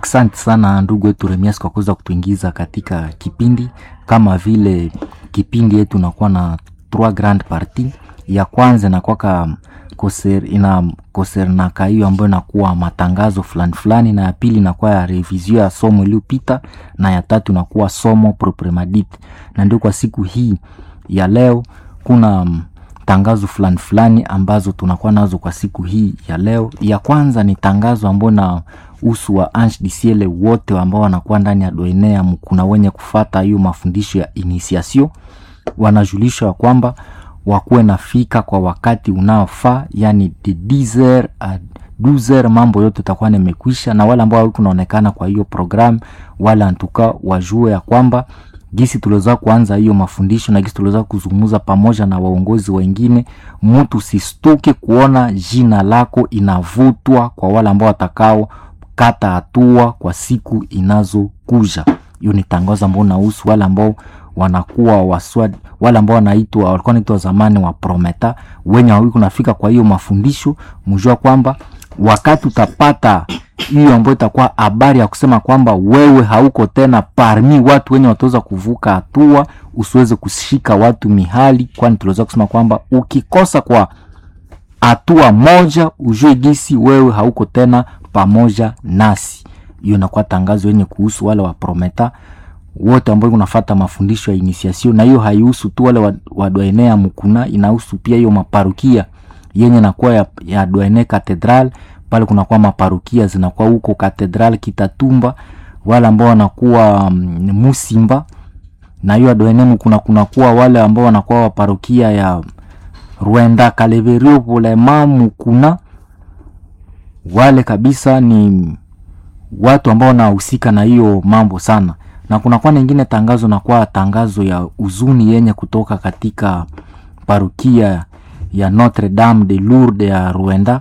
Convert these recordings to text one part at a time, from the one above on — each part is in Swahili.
Asante sana ndugu wetu Remias kwa kuweza kutuingiza katika kipindi kama vile kipindi yetu inakuwa na trois grand partie. Ya kwanza inakuwaka koser, ina kosernaka hiyo ambayo inakuwa matangazo fulani fulani, na ya pili inakuwa ya revision ya somo iliyopita, na ya tatu inakuwa somo proprement dit. Na ndio kwa siku hii ya leo kuna mm, tangazo fulani fulani ambazo tunakuwa nazo kwa siku hii ya leo. Ya kwanza ni tangazo ambayo na usu wa Ange du Ciel wote ambao wanakuwa ndani ya doenea, kuna wenye kufata hiyo mafundisho ya initiation, wanajulishwa kwamba wakuwe nafika kwa wakati unaofaa, yani de 10h a 12h, mambo yote itakuwa nimekwisha, na wale ambao kunaonekana kwa hiyo program, wale antuka wajue ya kwamba gisi tuliweza kuanza hiyo mafundisho na gisi tuliweza kuzungumza pamoja na waongozi wengine, mtu sistuke kuona jina lako inavutwa kwa wale ambao watakao kata hatua kwa siku inazokuja. Hiyo ni tangazo ambao nahusu wale ambao wanakuwa waswad, wale ambao wanaitwa walikuwa wanaitwa zamani wa prometa, wenye hawiko nafika kwa hiyo mafundisho, mjua kwamba wakati utapata hiyo ambayo itakuwa habari ya kusema kwamba wewe hauko tena parmi watu wenye wataweza kuvuka hatua, usiweze kushika watu mihali, kwani tuliweza kusema kwamba ukikosa kwa hatua moja, ujue gisi wewe hauko tena pamoja nasi. Hiyo inakuwa tangazo yenye kuhusu wale wa prometa wote ambao kunafata mafundisho ya initiation, na hiyo haihusu tu wale wa, wa doenea mukuna, inahusu pia hiyo maparukia yenye nakuwa ya, ya doene katedral pale kunakuwa maparukia zinakuwa huko katedral Kitatumba, wale ambao wanakuwa mm, Musimba na hiyo adoenemu kuna kunakuwa wale ambao wanakuwa waparukia ya Rwenda Kaleverio Polema Mukuna, wale kabisa ni watu ambao wanahusika na hiyo mambo sana, na kunakuwa ningine tangazo nakuwa tangazo ya uzuni yenye kutoka katika parukia ya Notre Dame de Lourdes ya Rwanda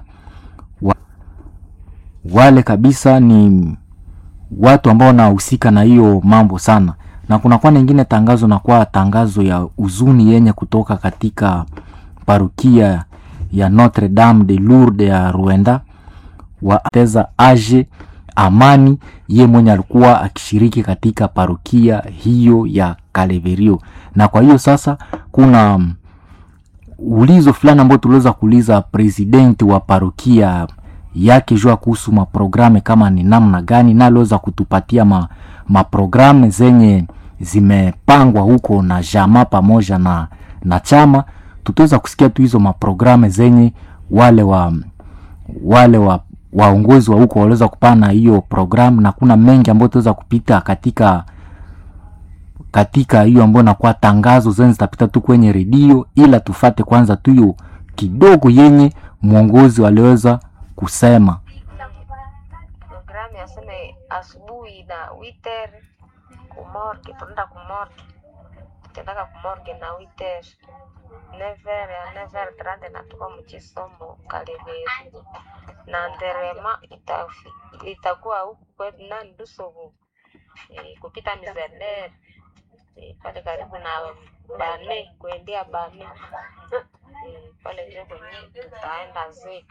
wale kabisa ni watu ambao wanahusika na hiyo mambo sana, na kunakuwa ningine tangazo na kwa tangazo ya uzuni yenye kutoka katika parukia ya Notre Dame de Lourdes ya Rwanda wateza age amani ye mwenye alikuwa akishiriki katika parukia hiyo ya Kaleverio. Na kwa hiyo sasa kuna mm, ulizo fulani ambao tuliweza kuuliza presidenti wa parukia yake jua kuhusu maprogramu kama ni namna gani, na aliweza kutupatia ma, maprogramu zenye zimepangwa huko na jama pamoja na, na chama. Tutaweza kusikia tu hizo maprogramu zenye wale wa wale wa waongozi wa huko waliweza kupana hiyo programu, na kuna mengi ambayo tutaweza kupita katika katika hiyo ambayo nakuwa tangazo zenye zitapita tu kwenye redio, ila tufate kwanza tu hiyo kidogo yenye mwongozi waliweza kusema. Programu yaseme asubuhi na witer kumorge, tunaenda kumorge, tukiendaka kumorge na witer never ya never trande natuka mchisomo kaleveri na nderema itafi- itakuwa huku kwetu nani Dusovu e, kupita mizener e, pale karibu na bane kuendea bane e, pale ndio kwenye tutaenda zika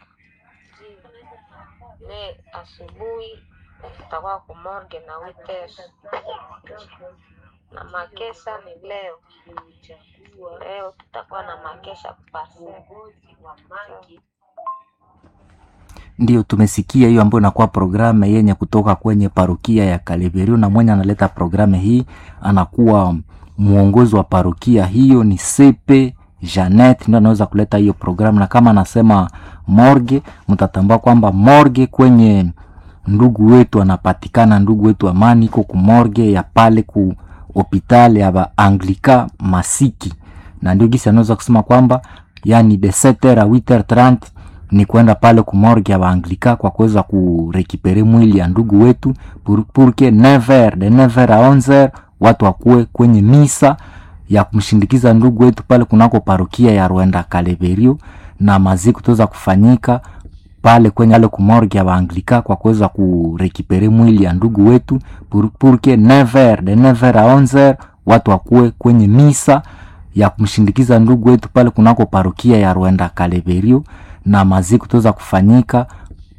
me asubuhi tutakuwa kumorge na witers na makesha ni leo. Leo tutakuwa na makesha kupase Ndio tumesikia hiyo ambayo inakuwa programu yenye kutoka kwenye parukia ya Kaleverio, na mwenye analeta programu hii anakuwa mwongozi wa parukia hiyo ni Sepe Janet, ndio anaweza kuleta hiyo programu. Na kama anasema morge, mtatambua kwamba morge kwenye ndugu wetu anapatikana, ndugu wetu Amani iko ku morge ya pale ku hospitali ya ba Anglika Masiki, na ndio gisi anaweza kusema kwamba yani de 7h a 8h30 ni kwenda pale kumorge ya Baanglika kwa kuweza kurekipere mwili ya ndugu wetu pour, pour que 9h de 9h a 11h watu wakuwe kwenye misa ya kumshindikiza ndugu wetu pale kunako parokia ya Rwenda Kaleverio, na maziko tuweza kufanyika pale kwenye ale kumorge ya Baanglika kwa kuweza kurekipere mwili ya ndugu wetu pour, pour que 9h de 9h a 11h watu wakuwe kwenye misa ya kumshindikiza ndugu wetu pale kunako parokia ya Rwenda Kaleverio, na maziko tuweza kufanyika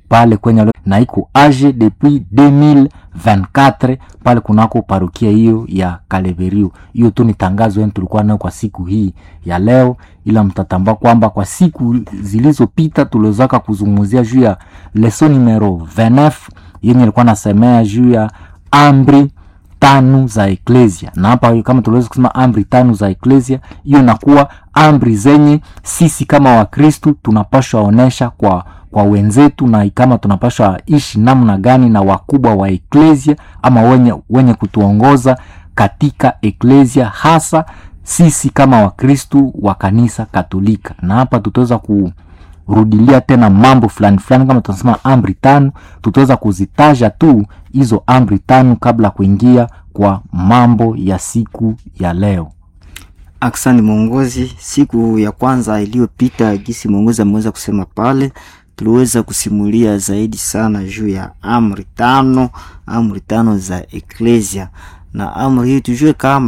pale kwenye na iko age depuis 2024 pale kunako parukia hiyo ya Kaleverio. Hiyo tu ni tangazo yenu tulikuwa nayo kwa siku hii ya leo, ila mtatambua kwamba kwa siku zilizopita tuliwezaka kuzungumzia juu ya leson numero 29 yenye ilikuwa nasemea juu ya amri tano za eklesia, na hapa kama tuliweza kusema amri tano za eklesia, hiyo inakuwa amri zenye sisi kama Wakristu tunapashwa onesha kwa kwa wenzetu na kama tunapashwa ishi namna gani na wakubwa wa eklesia ama wenye, wenye kutuongoza katika eklesia hasa sisi kama wakristu wa kanisa katolika na hapa tutaweza kurudilia tena mambo fulani fulani kama tunasema amri tano tutaweza kuzitaja tu hizo amri tano kabla kuingia kwa mambo ya siku ya leo Aksani mwongozi, siku ya kwanza iliyopita, gisi mwongozi ameweza kusema pale, tuliweza kusimulia zaidi sana juu ya amri tano, amri tano za eklesia, na amri hii tujue kama